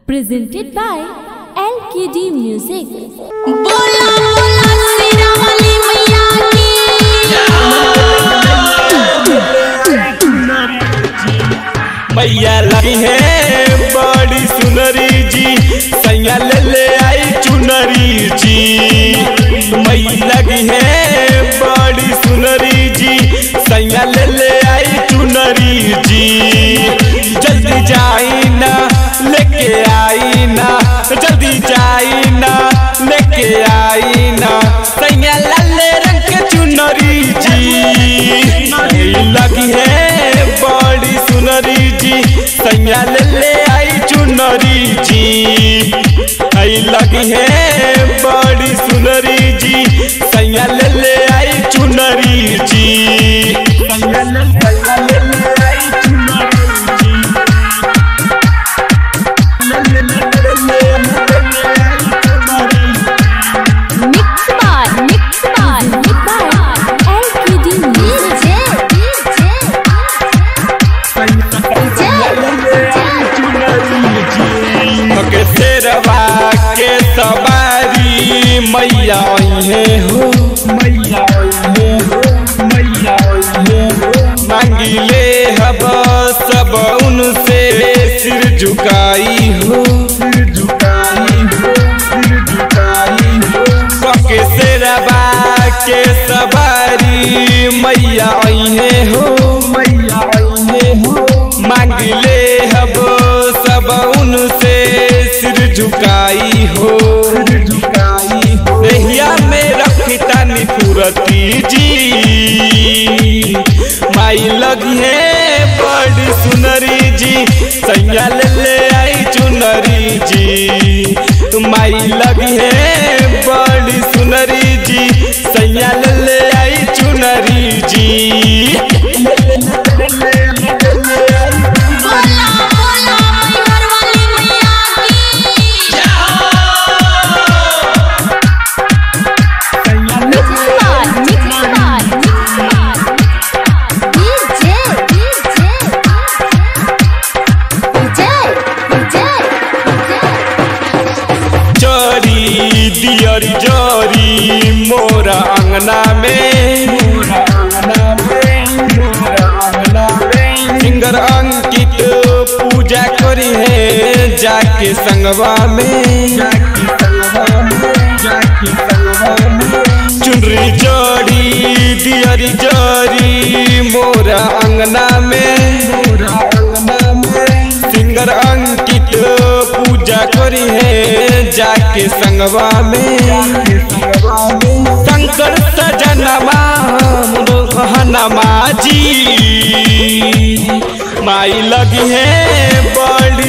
presented by LKD Music. बोला बोला सीरा वाली मैया की मैया लगी है बड़ी सुनरी जी सैया ले ले आई चुनरी जी मैया लगी है बड़ी सुनरी जी सैया ले ले आई चुनरी जी जल्दी जाई ना लेके आई ना जल्दी जाई ना लेके आई ना सैया लाले रंग के चुनरी जी लगी है बड़ी सुनरी जी सैया ले ले आई चुनरी जी आई लगी है बड़ी सुनरी जी सैया ले ले आई चुनरी जी सैया ले सैया ले ले आई चुनरी जी ले ले ले ले ले ले ले आई चुनरी Mixed by, mixed by, mixed by LKD Music. के शेरवा के सवारी मैया है हो मैया है हो मैया है हो मांगी ले हब सब उनसे सिर झुकाई हो सिर झुकाई हो सिर झुकाई हो के शेरवा के सवारी मैया है हो मैया है हो मांग ले हब सब उनसे सिर झुकाई हो सिर झुकाई हो देहिया में रखी तानी फुरती जी माई लगी है बड़ी सुनरी जी सैया ले ले आई चुनरी जी माई लगी है बड़ी सुनरी जी सैया ले ले आई चुनरी जी बोला बोला मैहर वाली मैया की Mixed by, mixed by, mixed by. DJ, DJ, DJ, DJ, चोरी दियर जोरी मोरा अंगना में सिंगर अंकित पूजा करी है जाके संगवा में चुनरी जोड़ी दियरी जोरी मोरा अंगना में सिंगर अंकित पूजा करी है जाके संगवा में शंकर सजनमा हनमा जी माई लगी है बड़ी